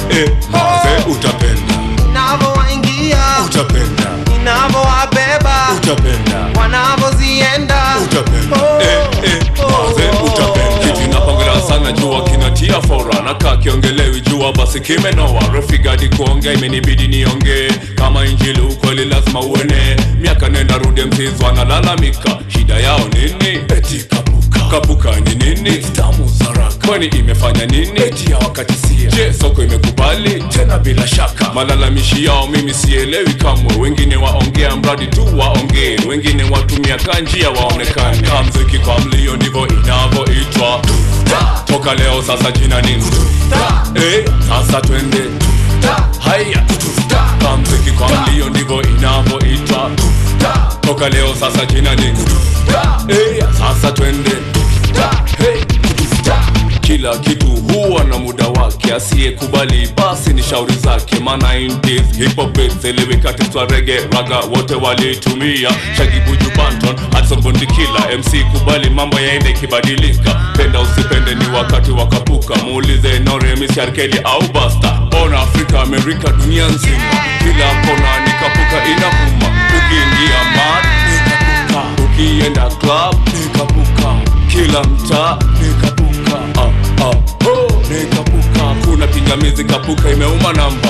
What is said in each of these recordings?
eh, maze utapenda navyowaingia utapenda inavyowabeba utapenda wanavyozienda utapenda Oh, eh, eh, maze utapenda Kiti napongera sana jua kinatia fora nakaa kiongelewi jua basi kimenoa refigadi kuongea imenibidi niongee kama injili ukweli lazima uene miaka nenda rudi msizi wanalalamika shida yao nini eti kapuka kapuka ni nini stamu zaraka kwani imefanya nini eti ya wakati sia je soko imekubali tena bila shaka malalamishi yao mimi sielewi kamwe wengine waongea mradi tu waongee wengine watumia kanjia waonekane kamziki kwa mlio ndivyo inavyoitwa toka leo sasa jina nini eh, sasa twende haya kamziki kwa mlio ndivyo inavyoitwa toka leo sasa jina nini eh, sasa twende hey. kila kitu huwa na muda wake asiyekubali basi ni shauri zake maana intis hipopit eliwikatiswa rege raga wote walitumia shagibuju banton hudson bondikila mc kubali mambo yaende ikibadilika penda usipende ni wakati wakapuka muulize noremis arkeli au basta bona afrika amerika dunia nzima kila kona nikapuka inavuma ukiingia mad nikapuka ukienda club nikapuka kila mtaa nikapuka ah, ah, oh, nikapuka kuna pingamizi kapuka imeuma namba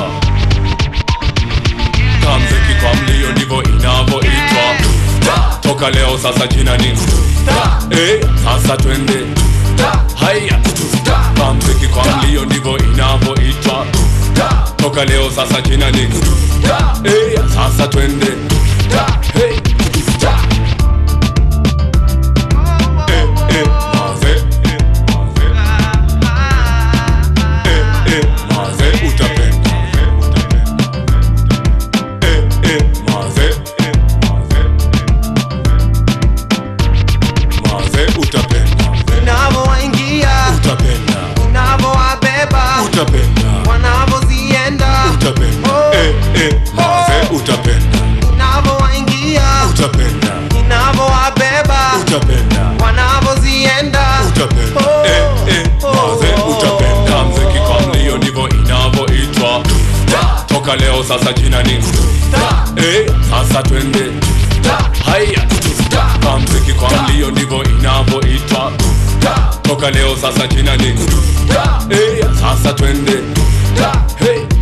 kamziki kwa mlio ndivyo inavyoitwa toka leo sasa jina nini eh, sasa twende haya kamziki kwa mlio ndivyo inavyoitwa toka leo sasa jina nini eh, sasa twende hey. eh, eh, maze eh, maze eh, eh, maze utapenda eh, eh, maze eh, maze maze utapenda inavyowaingia utapenda inavyowabeba utapenda wanavyozienda utapenda Oh. eh, eh, maze utapenda inavyowaingia utapenda inavyowabeba utapenda wanavyozienda utapenda Oh. eh, eh, maze utapenda kamziki kwa mlio ndivyo inavyoitwa toka leo sasa jina nini eh, sasa twende haya kamziki kwa mlio ndivyo inavyoitwa toka leo sasa jina nini eh, sasa twende hey.